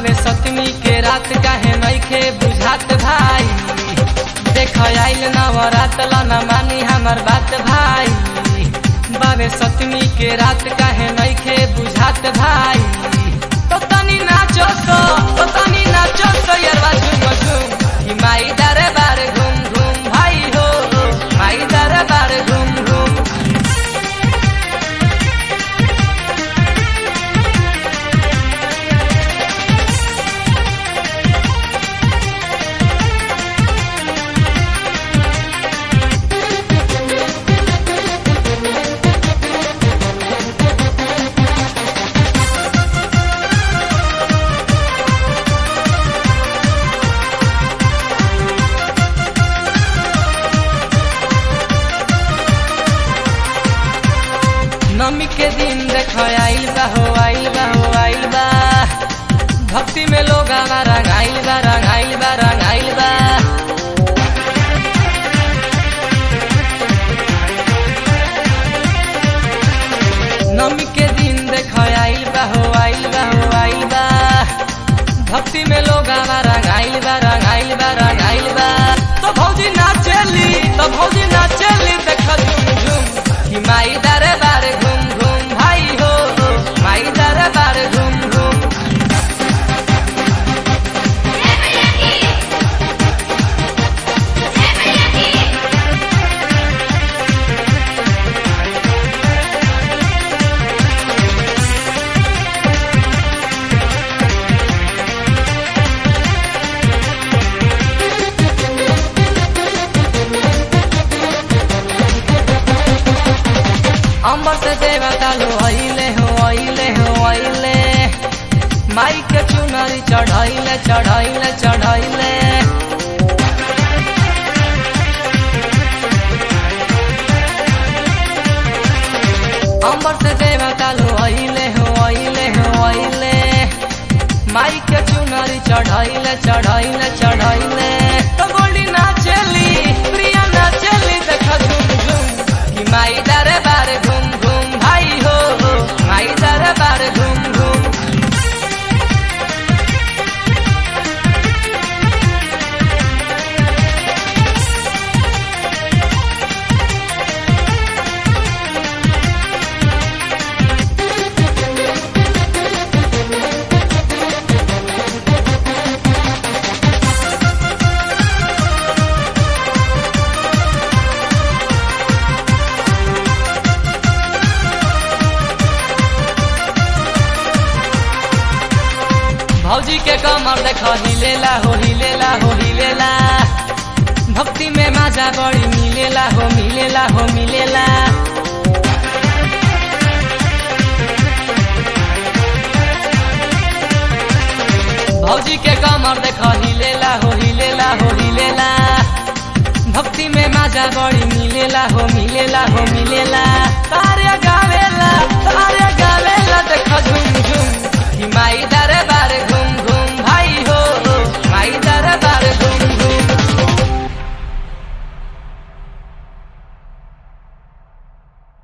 बाबे सतमी के रात काहे नइखे बुझात भाई देख आइल नवरात ला न मानी हमर बात भाई बाबे सतमी के रात काहे नइखे बुझात भाई तो तनी नाचो तो तो तनी नाचो तो यारवा झूम झूम कि माई दरबार घूम घूम भाई हो माई दरबार घूम घूम नमी के दिन देख आइल बा हो आइल बा हो आइल बा भक्ति में लोग हमारा रंगाइल बा रंगाइल बा रंगाइल बा नमी के दिन देख आइल बा हो आइल बा हो आइल बा भक्ति में लोग हमारा रंगाइल बा रंगाइल बा रंगाइल बा तो भौजी नाचेली तो भौजी नाचेली देख झूम झूम कि माई दरबार घूम घूम भाई हो माई दरबार घूम घूम अंबर से देवता लो अइले हो अइले हो अइले माई के चुनरी चढ़ैले चढ़ैले चढ़ैले अंबर से देवता लो अइले हो अइले हो अइले माई के चुनरी चढ़ैले चढ़ैले चढ़ैले तो गोल्डी नाचेली प्रिया नाचेली देख झूम झूम कि माई दरबार घूम घूम भाई हो माई दरबार घूम घूम भौजी के कमर देख हिलेला हो हिलेला हो हिलेला भक्ति में माजा बड़ी मिलेला हो मिलेला हो मिलेला भौजी के कमर देख हिलेला हो हिलेला हो हिलेला भक्ति में माजा बड़ी मिलेला हो मिलेला हो मिलेला तारे गावेला तारे गावेला देख झूम झूम कि माई दरबार